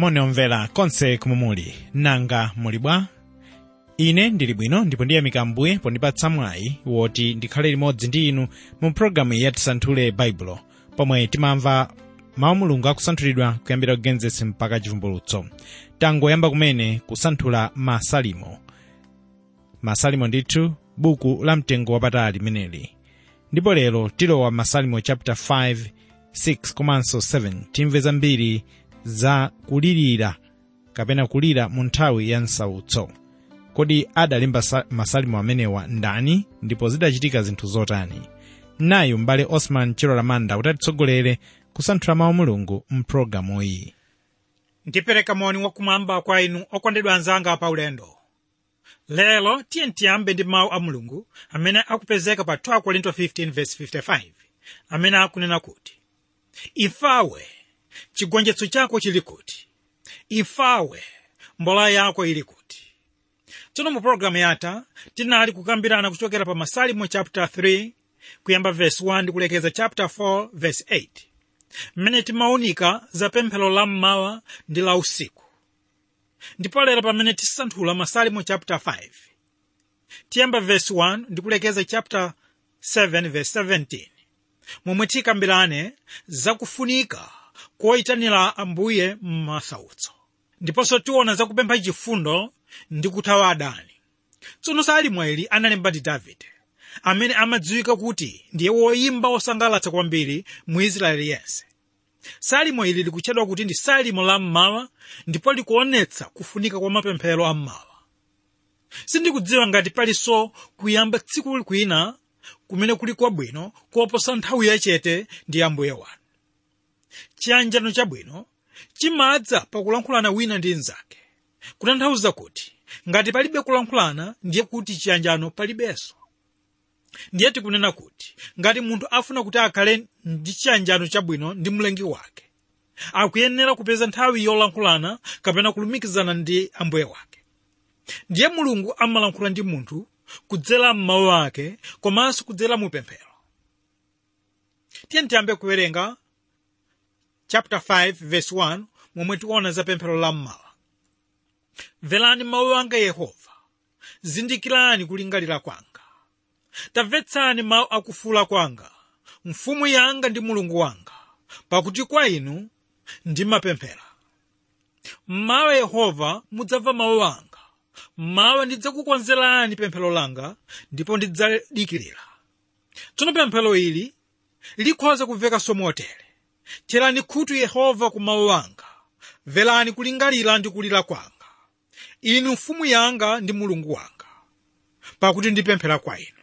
moni omvera konse kumwe muli nanga muli bwa ine ndili bwino ndipo ndiyamika ambuye pondipatsa mwayi woti ndikhale limodzi ndi inu mu pologalamu ya tisanthule baibulo pomwe timamva mawu mulungu akusanthulidwa kuyambira kugenesesi mpaka chivumbulutso tangoyamba kumene kusanthula masalimo masalimo ndithu buku la mtengo wapatali limeneli ndipo lero tilowa masalimo chapter 5 6 komanso 7 timve zambiri za kulirira kapena kulira mu nthawi ya msautso kodi adalemba sa- masalimo amenewa ndani ndipo zidachitika zinthu zotani nayu m'bale osman chilolamanda kuti atitsogolere kusanthula mawu mulungu mpulogalamu iyi ndipereka moni wakumwamba kwa inu okondedwa anzanga pa ulendo lero tiye tiyambe ndi mawu a mulungu amene akupezeka pa 2 korinto 15:55 amene akunena kuti imfawe chigonjetso chako chili kuti imfawe mbola yako ili kuti tsono mu pologalamu yatha tinali kukambirana kuchokera pa masalimo chapter 3 kuyamba verse 1 ndi kulekeza chapter 4 verse 8 mmene timaunika za pemphero la mmawa ndi la usiku ndipo lero pamene tisanthula masalimo chapter 5 tiyamba verse 1 ndi kulekeza chapter 7 verse 17 momwe tikambirane zakufunika koyitanira ambuye m'masautso ndiponso tiona zakupempha chifundo ndi kuthawa adani tsono salimo ili analemba ndi davide amene amadziwika kuti ndiye woyimba wosangalatsa kwambiri mu israeli yense salimo ili likutchedwa kuti ndi salimo la mmawa ndipo likuonetsa kufunika kwa mapemphero a mmawa sindikudziwa ngati palinso kuyamba tsiku kwina kumene kuli kwabwino koposa nthawi yachete ndi ambuye wanu chiyanjano chabwino chimadza pakulankhulana wina ndi mnzake kutanthauza kuti ngati palibe kulankhulana ndiye kuti chiyanjano palibenso ndiye tikunena kuti ngati munthu afuna kuti akhale ndi chiyanjano chabwino ndi mlengi wake akuyenera kupeza nthawi yolankhulana kapena kulumikizana ndi ambuye wake ndiye mulungu amalankhula ndi munthu kudzera m'mawu ake komanso kudzera mu pemphero tiye tiyambe kuwerenga chapter 5 verse 1 momwe tiona za pemphero la mmawa mverani mawu anga yehova zindikirani kulingalira kwanga tamvetsani mawu akufuula kwanga mfumu yanga ndi mulungu wanga pakuti kwa inu ndimapemphera mmawa yehova mudzamva mawu anga mmawa ndidzakukonzerani pemphero langa ndipo ndidzadikirira tsono pemphero ili likhoza kumvekanso motere tcherani khutu yehova ku mawu anga mverani kulingalira ndi kulira kwanga inu mfumu yanga ndi mulungu wanga pakuti ndipemphera kwa inu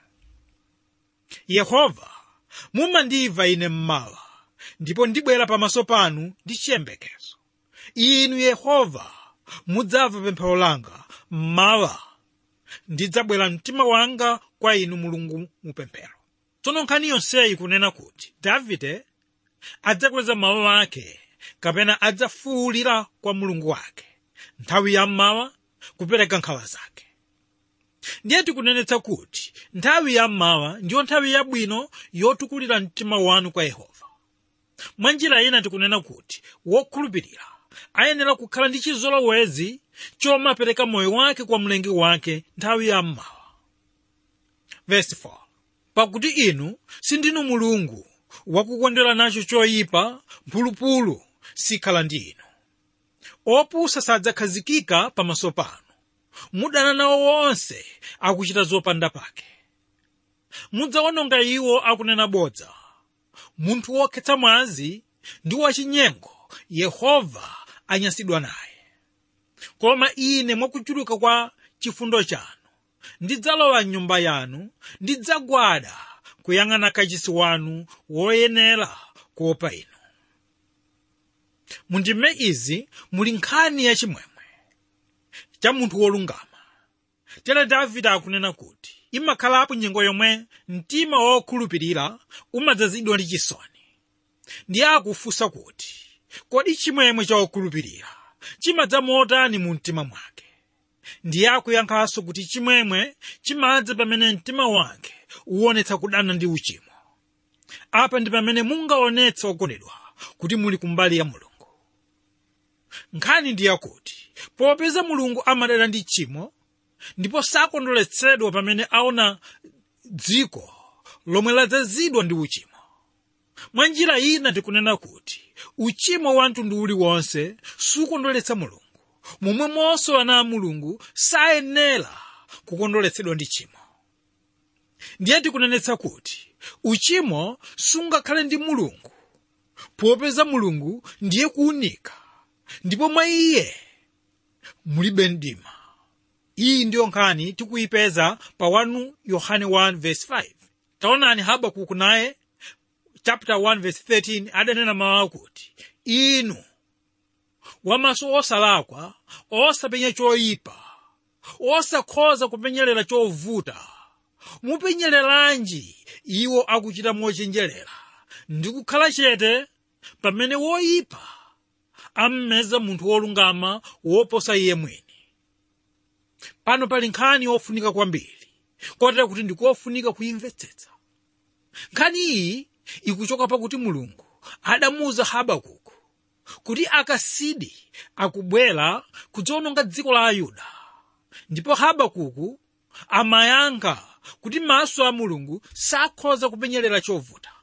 yehova mumandimva ine mmawa ndipo ndibwera pamaso panu ndi chiyembekezo inu yehova mudzamva pemphero langa mmawa ndidzabwera mtima wanga kwa inu mulungu mupemphero tsono nkhani yonseyi kunena kuti davide adzakweza mawu ake kapena adzafuwulira kwa mulungu wake nthawi ya mmawa kupereka nkhawa zake ndiye tikunenetsa kuti nthawi ya mmawa ndiyo nthawi yabwino yotukulira mtima wanu kwa yehova mwa njira ina tikunena kuti wokhulupirira ayenera kukhala ndi chizolowezi chomapereka moyo wake kwa mlengi wake nthawi ya mmawa Verse 4. pakuti inu sindinu mulungu wakukondwera nacho choyipa mphulupulu sikhala ndi inu opusa sadzakhazikika pamaso panu mudana nawo wonse akuchita zopanda pake mudzawononga iwo akunena bodza munthu wokhetsa mwazi ndi wachinyengo yehova anyansidwa naye koma ine mwakuchuluka kwa chifundo chanu ndidzalowa mnyumba yanu ndidzagwada kuyang'ana kachisi wanu woyenera kuopa inu mundime izi muli nkhani yachimwemwe cha munthu wolungama tere davide akunena kuti imakhalapo nyengo yomwe mtima wokhulupirira umadzazidwa ndi chisoni ndiye akufunsa kuti kodi chimwemwe cha wokhulupirira chimadza motani mu mtima mwake ndiye akuyankhanso kuti chimwemwe chimadza pamene mtima wake uwonetsa kudana ndi uchimo apa ndi pamene mungaonetse okondedwa kuti muli kumbali ya mulungu nkhani ndi yakuti popeza mulungu amadana ndi tchimo ndipo sakondweretsedwa pamene aona dziko lomwe ladzazidwa ndi uchimo mwa njira ina tikunena kuti uchimo wa mtundu uliwonse sukondweretsa mulungu momwemonso ana a mulungu sayenera kukondweretsedwa ndi tchimo ndiye tikunenetsa kuti uchimo sungakhale ndi mulungu popeza mulungu ndiye kuunika ndipo mwa iye mulibe mdima iyi ndiyo nkhani tikuyipeza pa 1 yohane 1 verse 5 taonani habakuku naye chapter 1 verse 13 adanena mawu akuti inu wamaso osalakwa osapenya choyipa osakhoza kupenyerera chovuta mupenyereranji iwo akuchita mochenjerera ndi kukhala chete pamene woyipa ammeza munthu wolungama woposa iye mwini pano pali nkhani yofunika kwambiri kotera kuti ndikofunika kuyimvetsetsa nkhani iyi ikuchoka pakuti mulungu adamuwuza habakuku kuti akasidi akubwera kudzawononga dziko la ayuda ndipo habakuku amayankha kuti maso a mulungu sakhoza kupenyerera chovuta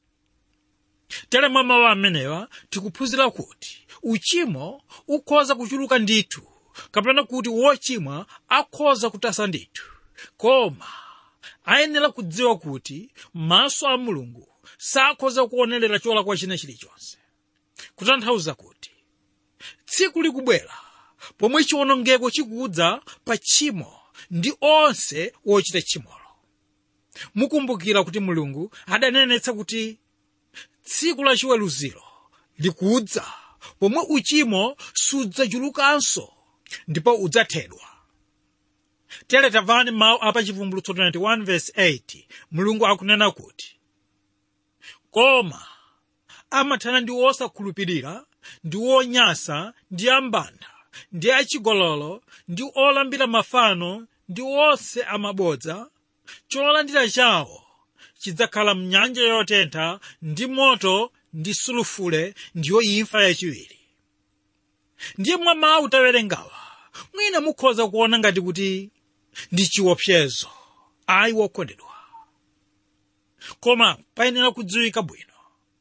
tere mwa mawu amenewa tikuphunzira kuti uchimo ukhoza kuchuluka ndithu kapena kuti wochimwa akhoza kutasa ndithu koma ayenera kudziwa kuti maso a mulungu sakhoza kuonerera cholakwa china chilichonse kutanthauza kuti tsiku likubwera pomwe chiwonongeko chikudza pa tchimo ndi onse wochita tchimolo mukumbukira kuti mulungu adanenetsa kuti tsiku la chiweruziro likudza pomwe uchimo sudzachulukanso ndipo udzathedwa tere tamvani mawu apa chivumbulutso 21 verse 8 mulungu akunena kuti koma amathana ndi osakhulupirira ndi onyasa ndi ambanda ndi achigololo ndi olambira mafano ndi onse amabodza cholandira chawo chidzakhala mnyanja yotentha ndi moto ndi sulufule ndiyo imfa yachiwiri ndiye mwa mawu tawerengawa mwina mukhoza kuona ngati kuti ndi chiopsezo ayi wokondedwa koma payenera kudziwika bwino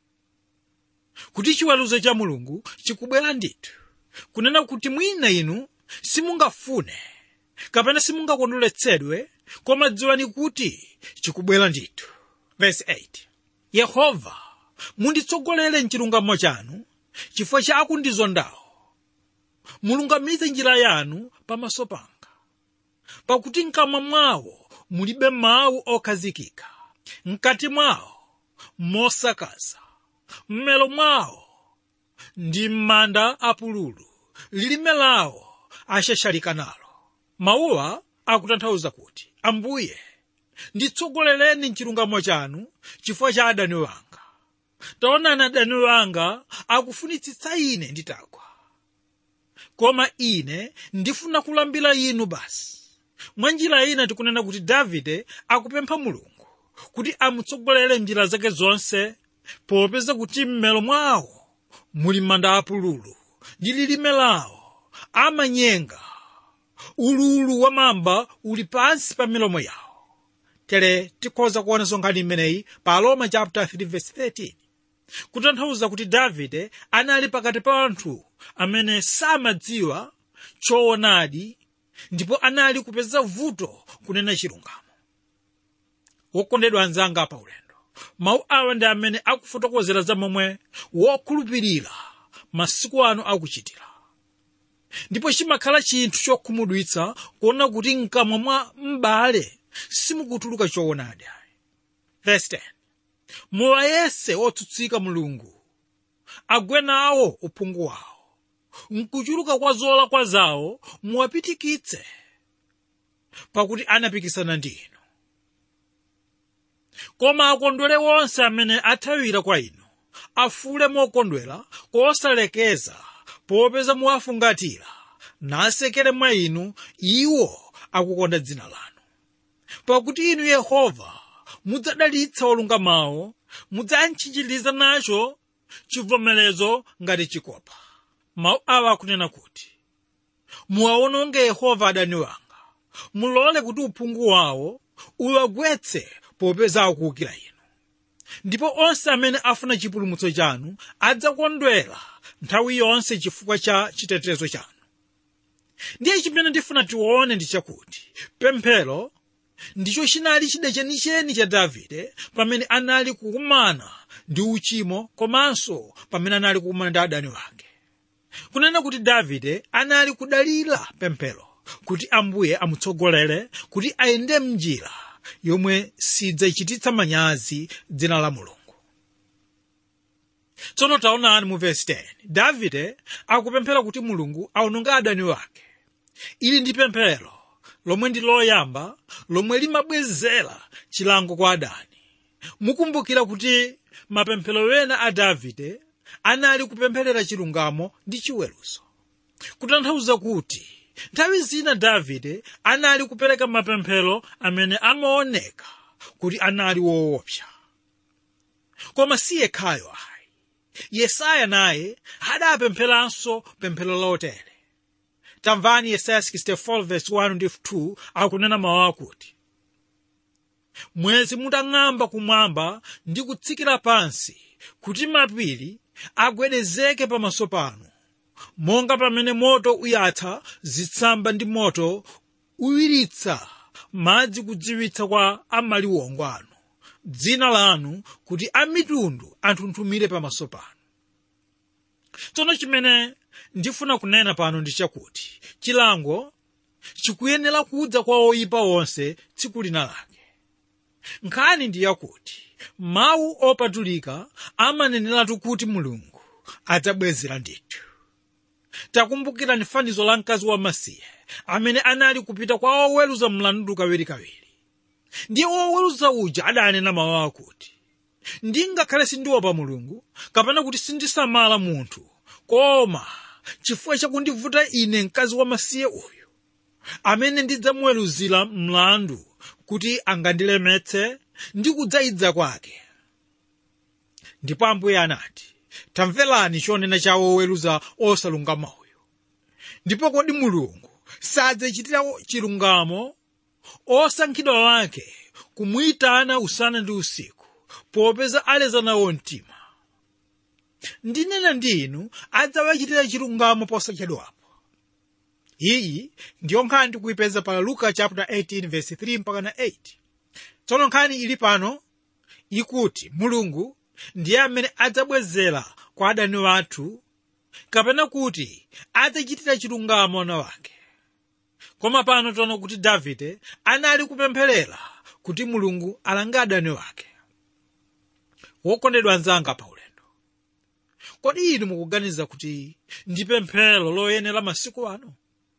kuti chiweruzo cha mulungu chikubwera ndithu kunena kuti mwina inu simungafune kapena simungakondweretsedwe koma dziwani kuti chikubwera ndithu verse 8 yehova munditsogolere mchilungamo chanu chifukwa cha akundizondawo mulungamize njira yanu pamaso panga pakuti mkamwa mwawo mulibe mawu okhazikika mkati mwawo mosakaza mmelo mwawo ndi m'manda apululu lilime lawo ashashalika nalo mawuwa akutanthauza kuti ambuye nditsogolereni mchilungamo chanu chifukwa cha adani wanga taonani adani wanga akufunitsitsa ine nditagwa koma ine ndifuna kulambira inu basi mwa njira ina tikunena kuti davide akupempha mulungu kuti amutsogolere njira zake zonse popeza kuti mmelo mwawo muli manda apululu ndi lilime lawo amanyenga ululu wa mamba uli pansi pa milomo yawo tere tikhoza kuonanso nkhani imeneyi pa roma chapter 3 verse 13 kutanthauza kuti davide anali pakati pa anthu amene samadziwa choonadi ndipo anali kupeza vuto kunena chilungamo wokondedwa anzanga pa ulendo mawu awa ndi amene akufotokozera za momwe wokhulupirira masiku ano akuchitira ndipo chimakhala chinthu chokhumudwitsa kuona kuti mkamwa mwa m'bale simukutuluka choonadi verse 10 muwayese otsutsika mulungu agwe nawo uphungu wawo mkuchuluka kwa zolakwa zawo muwapitikitse pakuti anapikisana ndi inu koma akondwere wonse amene athawira kwa inu afule mokondwera kosalekeza popeza muwafungatira nasekere mwa inu iwo akukonda dzina lanu pakuti inu yehova mudzadalitsa olungamawo mudzatchinjiriza nacho chivomerezo ngati chikopa mawu awa akunena kuti muwaononge yehova adani wanga mulole kuti uphungu wawo uwagwetse popeza akuwukira inu ndipo onse amene afuna chipulumutso chanu adzakondwera nthawi yonse chifukwa cha chitetezo chanu ndiye chimene ndifuna tione ndi chakuti pemphero ndicho chinali chida chenicheni cha davide pamene anali kukumana ndi uchimo komanso pamene anali kukumana ndi adani wake kunena kuti davide anali kudalira pemphero kuti ambuye amutsogolere kuti ayende mnjira yomwe sidzachititsa manyazi dzina la mulungu tsono taonani mu vesi 10 davide akupemphera kuti mulungu aononge adani wake ili ndi pemphero lomwe ndi loyamba lomwe limabwezera chilango kwa adani mukumbukira kuti mapemphero ena a davide anali kupempherera chilungamo ndi chiweruzo kutanthauza kuti nthawi zina davide anali kupereka mapemphero amene amaoneka kuti anali woopsa koma si yekhayo ayi yesaya naye adapempheranso pemphero lotere tamvani yesaya 64 verse 1 ndi 2 akunena mawu akuti mwezi mutang'amba kumwamba ndi kutsikira pansi kuti mapiri agwedezeke pamaso panu monga pamene moto uyatsa zitsamba ndi moto uwiritsa madzi kudziwitsa kwa amaliwongo anu dzina lanu kuti amitundu anthunthumire pamaso panu tsono chimene ndifuna kunena pano ndi chakuti chilango chikuyenera kudza kwa oyipa onse tsiku lina lake nkhani ndi yakuti mawu opatulika amaneneratu kuti mulungu adzabwezera ndithu takumbukirani fanizo la mkazi wamasiye amene anali kupita kwa oweruza mlandu kawirikawiri ndiye woweruza uja adanena mawu akuti ndingakhale sindiopa mulungu kapena kuti sindisamala munthu koma chifukwa chakundivuta ine mkazi wamasiye uyu amene ndidzamuweruzira mlandu kuti angandilemetse ndi kudzayidza kwake ndipo ambuye anati tamverani chonena cha woweruza osalungama uyu ndipo kodi mulungu sadzachitira chilungamo osankhidwa wake kumuyitana usana ndi usiku popeza aleza nawo mtima ndinena ndi inu adzawachitira chilungamo posachedwapo iyi ndiyo nkhani ndikuyipeza pa luka chapter 18 verse 3 mpaka na 8 tsono nkhani ili pano ikuti mulungu ndiye amene adzabwezera kwa adani wathu kapena kuti adzachitira chilungamo ana wake koma pano taona kuti davide anali kupempherera kuti mulungu alange adani wake wokondedwa anzanga pa ulendo kodi inu mukuganiza kuti ndi pemphero loyenera masiku ano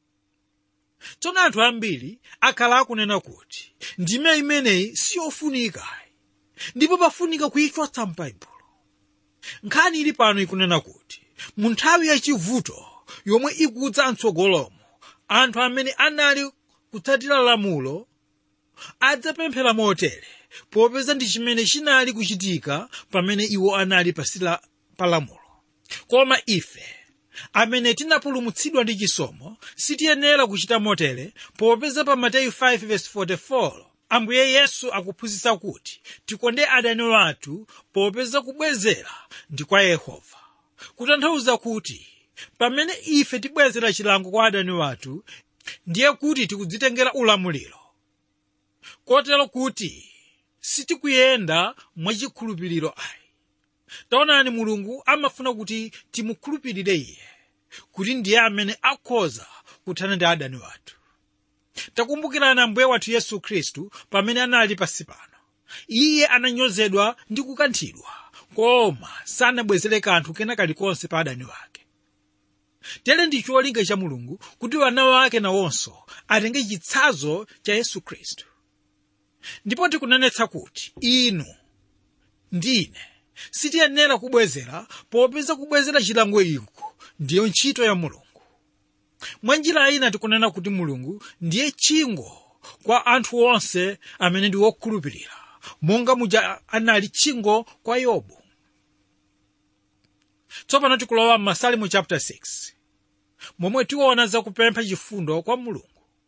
tsono anthu ambiri akhala akunena kuti ndime imeneyi siyofunika ndipo pafunika kuyichotsa m'baibulo nkhani ili pano ikunena kuti mu nthawi yachivuto yomwe ikudza mtsogolomo anthu amene anali kutsatira lamulo adzapemphera motere popeza ndi chimene chinali kuchitika pamene iwo anali pasila pa lamulo koma ife amene tinapulumutsidwa ndi chisomo sitiyenera kuchita motere popeza pa mateyu 5:44 ambuye yesu akuphunzitsa kuti tikonde adani wathu popeza kubwezera ndi kwa yehova kutanthauza kuti pamene ife tibwezera chilango kwa adani wathu ndiye kuti tikudzitengera ulamuliro kotero kuti sitikuyenda mwachikhulupiriro ayi taonani mulungu amafuna kuti timukhulupirire iye kuti ndiye amene akhoza kuthana ndi adani wathu takumbukirani ambuye wathu yesu khristu pamene anali pansi pano iye ananyozedwa ndi kukanthidwa koma sanabwezere kanthu kena kalikonse pa adani wake tere ndi cholinga cha mulungu kuti wana wake nawonso atenge chitsanzo cha yesu khristu ndipo tikunenetsa kuti inu ndine sitiyenera kubwezera popeza kubwezera chilango iko ndiyo ntchito ya mulungu mwa njira ina tikunena kuti mulungu ndiye chingo kwa anthu onse amene ndi wokhulupirira monga muja anali chingo kwa yobu tsopano tikulowa m'masalimu chapter 6 momwe tiona zakupempha chifundo kwa mulungu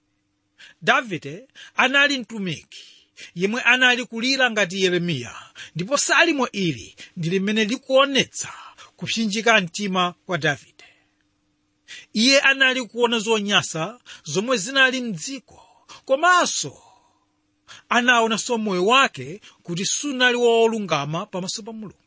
davide anali mtumiki yemwe anali kulira ngati yeremiya ndipo salimo ili ndi limene likuonetsa kupsinjika mtima kwa davide iye anali kuona zonyasa zomwe zinali mdziko komanso anaonanso moyo wake kuti sunali wolungama pamaso pa mulungu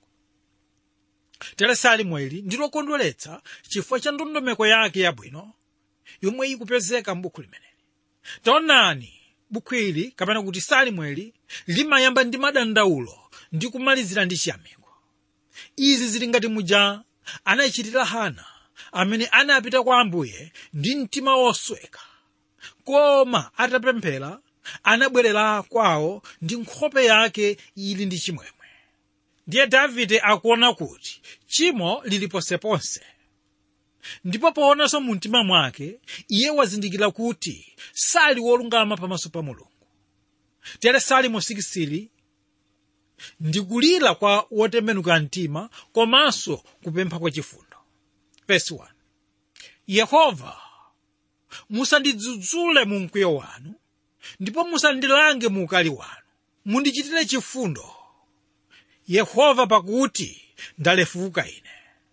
tere salimo ili ndilokondweretsa chifukwa cha ndondomeko yake yabwino yomwe ikupezeka m'buku limeneli taonani buku ili kapena kuti salimo ili limayamba ndi madandaulo ndi kumalizira ndi chiyamiko izi zili ngati muja anachitira hana amene anapita kwa ambuye ndi mtima wosweka koma atapemphera anabwerera kwawo ndi nkhope yake ili ndi chimwemwe ndiye davide akuona kuti chimo lili ponseponse ndipo poonanso mu mtima mwake iye wazindikira kuti sali wolungama pamaso pa mulungu tere salimo 6 ndi kulira kwa wotembenuka mtima komanso kupempha kwa chifundo verse 1 yehova musandidzudzule mu mkwiyo wanu ndipo musandilange mu ukali wanu mundichitire chifundo yehova pakuti ndalefuka ine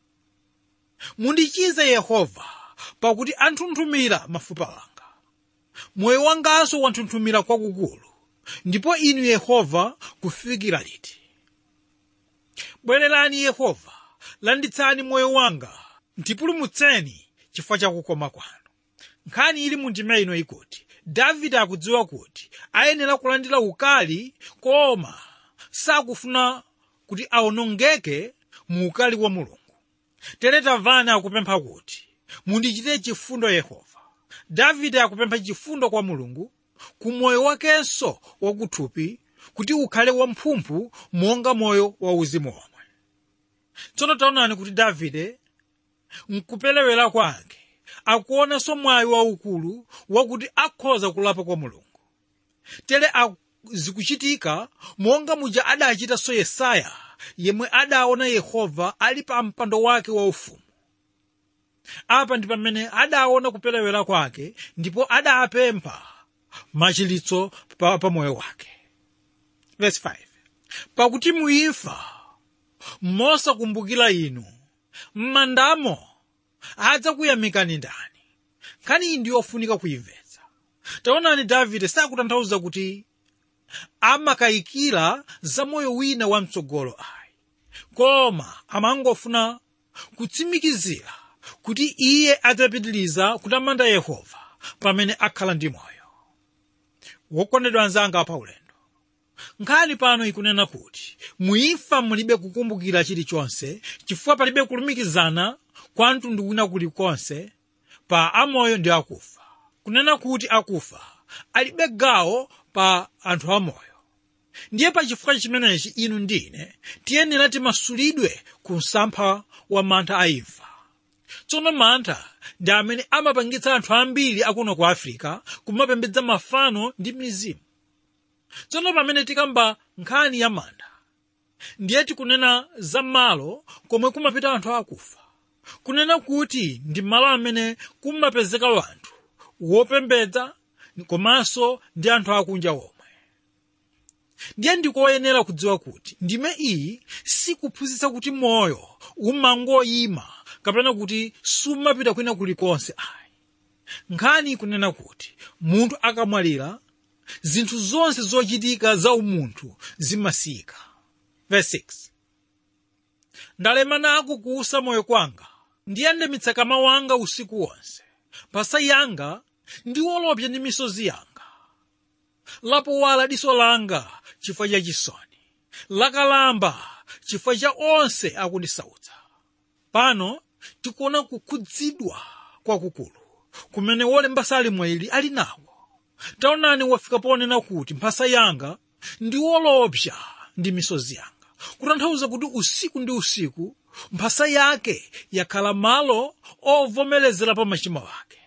mundichize yehova pakuti anthunthumira mafupa anga moyo wanganso wanthunthumira kwakukulu ndipo inu yehova kufikira liti bwererani yehova landitsani moyo wanga ndipulumutseni chifukwa cha kukoma kwanu nkhani ili mu ndima ino ikuti davide akudziwa kuti ayenera kulandira ukali koma sakufuna kuti awonongeke mu ukali wa mulungu tere tamvani akupempha kuti mundichitire chifundo yehova davide akupempha chifundo kwa mulungu ku moyo wakenso wakuthupi kuti ukhale wamphumphu monga moyo wauzimu omwe tsono taonani kuti davide mkupelewera kwake akuonanso mwayi waukulu wakuti akhoza kulapa kwa mulungu tere zikuchitika monga muja adachitanso yesaya yemwe adaona yehova ali pa mpando wake waufumu apa ndi pamene adaona kupelewera kwake ndipo adapempha machilitso pa, pa moyo wake Verse 5. pakuti muimfa mosakumbukira inu m'mandamo adzakuyamikani ndani nkhani iyi ndiyofunika kuimvetsa taonani davide sakutanthauza kuti amakayikira za moyo wina wamtsogolo ayi koma amangofuna kutsimikizira kuti iye adzapitiriza kutamanda yehova pamene akhala ndi moyo wokondedwa anzanga pa ulendo nkhani pano ikunena kuti muimfa mulibe kukumbukira chilichonse chifukwa palibe kulumikizana kwa mtundu wina kulikonse pa amoyo ndi akufa kunena kuti akufa alibe gawo pa anthu amoyo ndiye pa chifukwa chimenechi inu ndine tiyenera timasulidwe ku msampha wa mantha a imfa tsono mantha ndi amene amapangitsa anthu ambiri akuno ku afirika kumapembedza mafano ndi mizimu tsono pamene tikamba nkhani ya mantha ndiye tikunena za malo komwe kumapita anthu akufa kunena kuti ndi malo amene kumapezeka anthu wopembedza komanso ndi anthu akunja omwe ndiye ndikoyenera kudziwa kuti ndime iyi sikuphunzitsa kuti moyo umangoyima kapena kuti sumapita kwina kulikonse ayi nkhani ikunena kuti munthu akamwalira zinthu zonse zochitika za umunthu zimasika verse 6 ndalema nako kuusa moyo kwanga ndiyandamitsa kama wanga usiku wonse pasa yanga ndiwolopsa ndi misozi yanga lapowala diso langa chifukwa cha chisoni lakalamba chifukwa cha onse akundisautsa pano tikuona kukhudzidwa kwakukulu kumene wolemba salimo ili ali nawo taonani wafika ponena kuti mphasa yanga ndi wolopsa ndi misozi yanga kutanthauza kuti usiku ndi usiku mphasa yake yakhala malo ovomerezera pa machimo ake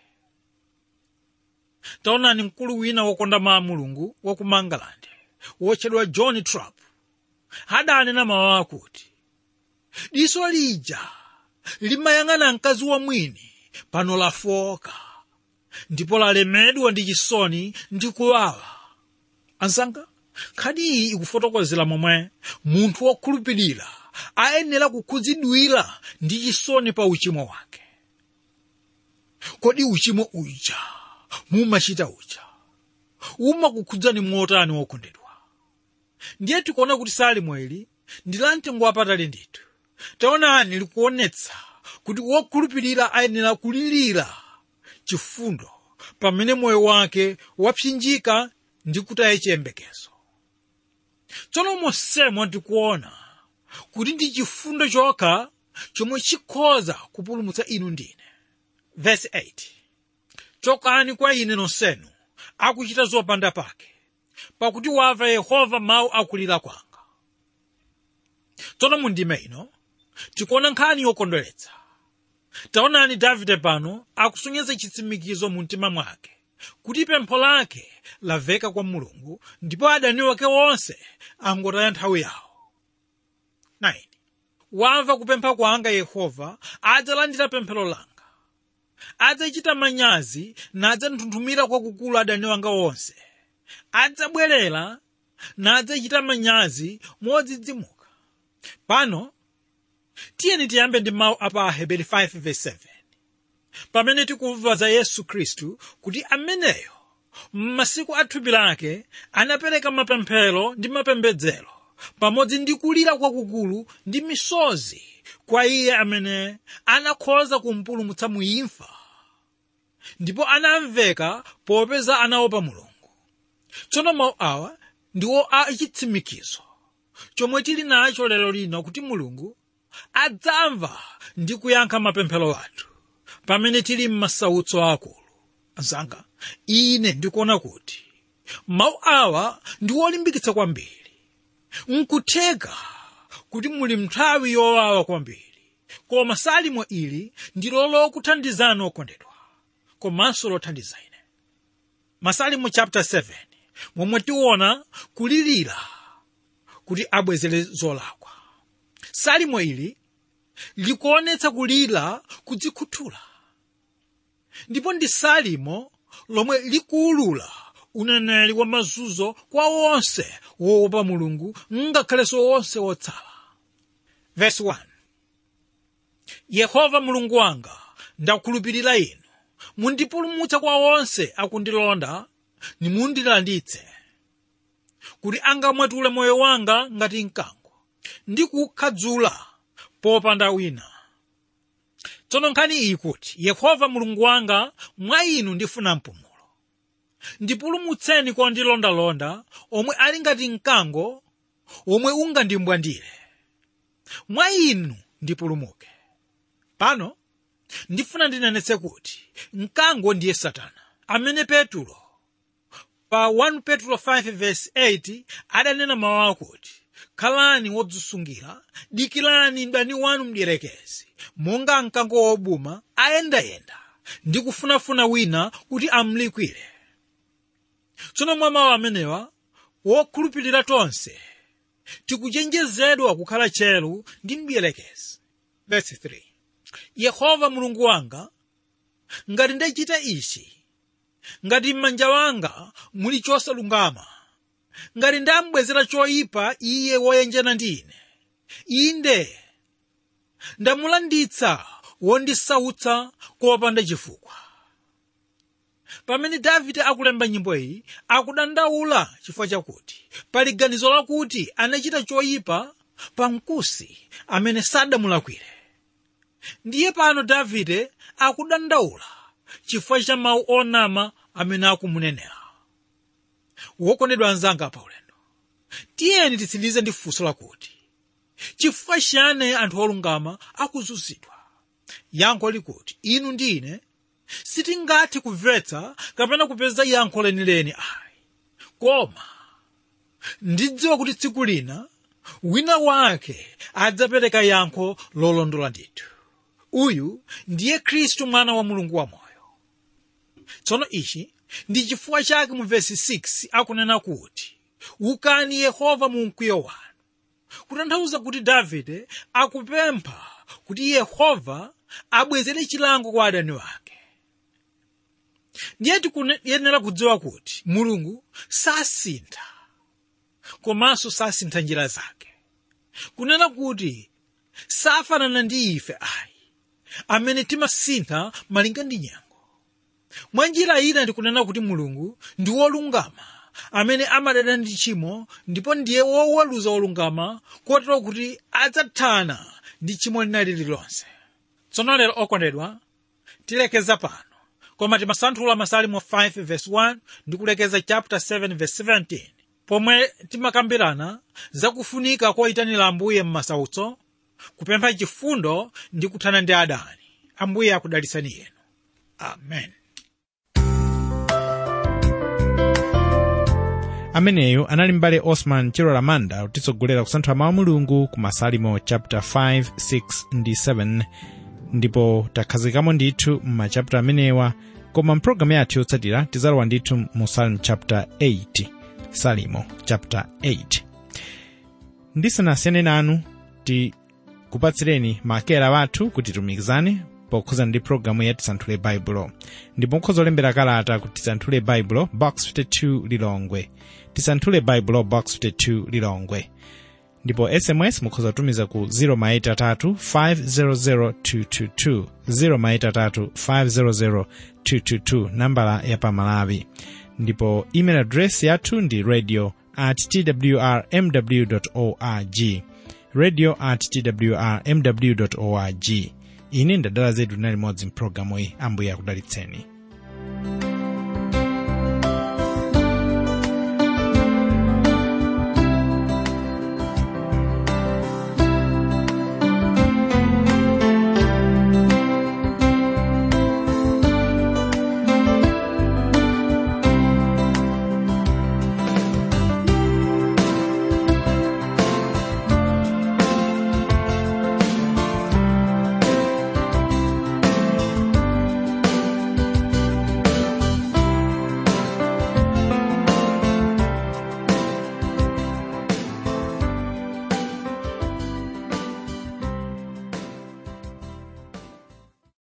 taonani mkulu wina wokonda mawu a mulungu wa ku mangalande wotchedwa john trapp adanena mawu akuti diso lija limayang'ana mkazi wa mwini pano lafoka ndipo lalemedwa ndi chisoni ndi kuwawa anzanga nkhani iyi ikufotokozera momwe munthu wokhulupirira ayenera kukhudzidwira ndi chisoni pa uchimo wake kodi uchimo uja mumachita uja umakukhudzani motani wokondedwa ndiye tikuona kuti salimo ili ndi la mtengo wapatali ndithu taonani likuonetsa kuti wokhulupirira ayenera kulirira chifundo pamene moyo wake wapsinjika ndi kutaya chiyembekezo tsono monsemo tikuona kuti ndi chifundo chokha chomwe chikhoza kupulumutsa inu ndine verse 8 chokani kwa ine nonsenu akuchita zopanda pake pakuti wamva yehova mawu akulira kwanga tsono mundime ino tikuona nkhani yokondweretsa taonani davide pano akusonyeza chitsimikizo mu mtima mwake kuti pempho lake lamveka kwa mulungu ndipo adani wake wonse angotaya nthawi yawo 9 wamva kupempha kwanga yehova adzalandira pemphero langa adzachita manyazi nadzanthunthumira kwakukulu adani wanga wonse adzabwerera nadzachita manyazi modzidzimuka pano tiyeni tiyambe ndi mawu apa aheberi 5:7 pamene tikumva za yesu khristu kuti ameneyo m'masiku a thupi lake anapereka mapemphero ndi mapembedzero pamodzi ndi kulira kwakukulu ndi misozi kwa iye amene anakhoza kumpulumutsa mu imfa ndipo anamveka popeza anaopa mulungu tsono mawu awa ndiwo a chitsimikizo chomwe tili nacho lero lino kuti mulungu adzamva ndi kuyankha mapemphero athu pamene tili m'masautso akulu anzanga ine ndikuona kuti mawu awa ndi wolimbikitsa kwambiri nkutheka kuti muli nthawi yowawa kwambiri koma salimo ili ndilo lokuthandizani okondedwa komanso lothandiza ine masalimo chapter 7 momwe tiona kulirira kuti abwezere zolakwa salimo ili likuonetsa kulira kudzikhuthula ndipo ndi salimo lomwe likuulula uneneri wa mazunzo kwa onse woopa mulungu ngakhalenso onse wotsala verse 1 yehova mulungu wanga ndakhulupirira inu mundipulumutsa kwa onse akundilonda nimundilanditse kuti angamwetule moyo wanga ngati mkango ndi kukhadzula popanda wina tsono nkhani iyi kuti yehova mulungu wanga mwa inu ndifuna mpumulo ndipulumutseni kwa ondilondalonda omwe ali ngati mkango omwe ungandimbwandire mwa inu ndipulumuke pano ndifuna ndinenetse kuti mkango ndiye satana amene petulo pa 1 petulo 5:8 adanena mawu akuti khalani wodzisungira dikirani mdani wanu mdierekezi monga mkango wobuma ayendayenda ndi kufunafuna wina kuti amlikwire tsono mwa mawu amenewa wokhulupirira tonse tikuchenjezedwa kukhala chelu ndi mdierekezi verse 3 yehova mulungu wanga ngati ndachita ichi ngati m'manja wanga muli chosalungama ngati ndambwezera choyipa iye woyenjana ndi ine inde ndamulanditsa wondisautsa kopanda chifukwa pamene davide akulemba nyimbo iyi akudandaula chifukwa chakuti pali ganizo lakuti anachita choyipa pa mkusi amene sadamulakwire ndiye pano davide akudandaula chifukwa cha mawu onama amene akumunenera wokondedwa anzanga pa ulendo tiyeni titsirize ndi funso lakuti chifukwa chiyani anthu olungama akuzunzidwa yankho likuti inu ndi ine sitingathe kumvetsa kapena kupeza yankho lenileni ayi koma ndidziwa kuti tsiku lina wina wake adzapereka yankho lolondola ndithu uyu ndiye khristu mwana wa mulungu wamoyo tsono ichi ndi chifukwa chake mu vesi 6 akunena kuti wukani yehova mu mkwiyo wanu kutanthauza kuti davide akupempha kuti yehova abwezere chilango kwa adani wake ndiye tikuyenera kudziwa kuti mulungu sasintha komanso sasintha njira zake kunena kuti safanana ndi ife ayi amene timasintha malinga ndi nyengo mwa njira ina ndikunena kuti mulungu ndi wolungama amene amadana ndi tchimo ndipo ndiye woweruza wolungama kotero kuti adzathana ndi tchimo lina lililonse tsono lero okondedwa tilekeza pano koma timasanthula masalimo 5 verse 1 ndi kulekeza chapter 7 verse 17 pomwe timakambirana zakufunika koyitanira ambuye m'masautso kupempha chifundo ndi kuthana ndi adani ambuye akudalitseni yenu amen ameneyu anali mbale osman chilola manda kutitsogolera kusanthula mawu a mulungu ku masalimo chapter 5 6 ndi 7 ndipo takhazikamo ndithu m'machapita amenewa koma mpulogalamu yathu yotsatira tizalowa ndithu mu salimo chapter 8 salimo chapter 8 ndisanasiyane nanu tikupatsireni makera wathu kuti tumikizane pokhuza ndi pulogalamu ya tisanthule baibulo ndipo mukhoza olembera kalata kuti tisanthule baibulo box 52 lilongwe tisanthule baibulo box 52 lilongwe ndipo sms mukhoza kutumiza ku 0maitatu 500222 0maitatu 500222 nambala ya pamalawi ndipo email address yathu ndi radio at twrmw org radio at twrmw org ine ndadala zedu na limodzi mpulogalamu iyi ambuye akudalitseni